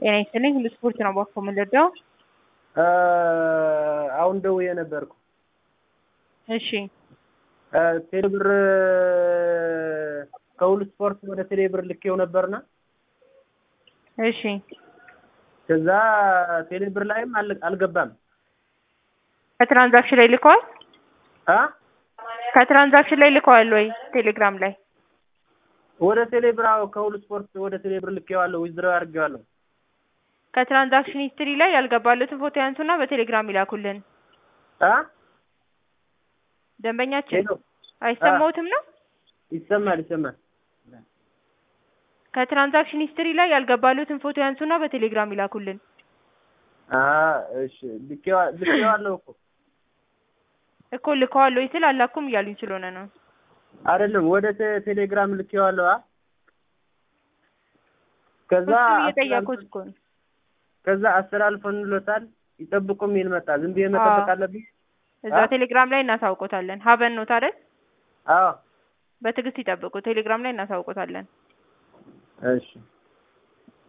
ጤና ይስጥልኝ ሁሉ ስፖርት ነው ባኮ የምንረዳው። አሁን ደውዬ ነበርኩ። እሺ ቴሌብር ከሁሉ ስፖርት ወደ ቴሌብር ልኬው ነበርና እሺ ከዛ ቴሌብር ላይም አል- አልገባም ከትራንዛክሽን ላይ ልከዋል? አ ከትራንዛክሽን ላይ ልከዋል ወይ ቴሌግራም ላይ? ወደ ቴሌብር አዎ፣ ከሁሉ ስፖርት ወደ ቴሌብር ልኬዋለሁ፣ ዊዝድሮው አድርጌዋለሁ። ከትራንዛክሽን ሂስትሪ ላይ ያልገባሉትን ፎቶ ያንሱና በቴሌግራም ይላኩልን። አ ደንበኛችን ሄሎ አይሰማውትም ነው? ይሰማል ይሰማል። ከትራንዛክሽን ሂስትሪ ላይ ያልገባሉትን ፎቶ ያንሱና በቴሌግራም ይላኩልን። አ እሺ ልኬዋ- ልኬዋለሁ እኮ እኮ ልከዋል ወይ ስል አላኩም እያሉኝ ስለሆነ ነው። አይደለም ወደ ቴ- ቴሌግራም ልኬዋለሁ። አ ከዛ እሱን እየጠየኩት እኮ ነው። ከዛ አስተላልፈንሎታል። ይጠብቁ የሚል መጣ። ዝም ብዬ መጠበቅ አዎ። አለብኝ? እዛ አ? ቴሌግራም ላይ እናሳውቆታለን። ሀበን ነው ታዲያ አዎ በትዕግስት ይጠብቁ። ቴሌግራም ላይ እናሳውቆታለን። እሺ